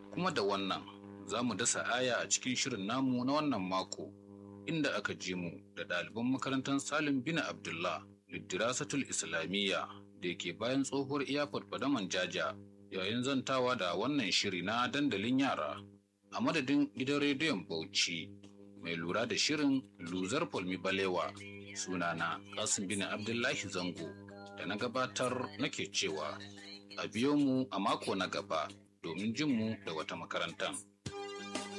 kuma da wannan za mu dasa aya a cikin shirin namu na wannan mako inda aka ji mu da ɗaliban makarantar salim bin abdullah liddirasatul islamiyya da ke bayan tsohuwar iyafar fadaman jaja yayin zantawa da wannan shiri na dandalin yara a madadin gidan rediyon bauchi mai lura da shirin luzar polmi balewa sunana kasim bin abdullahi zango da na gabatar nake cewa a biyo mu a mako na gaba domin jin mu da wata makarantar.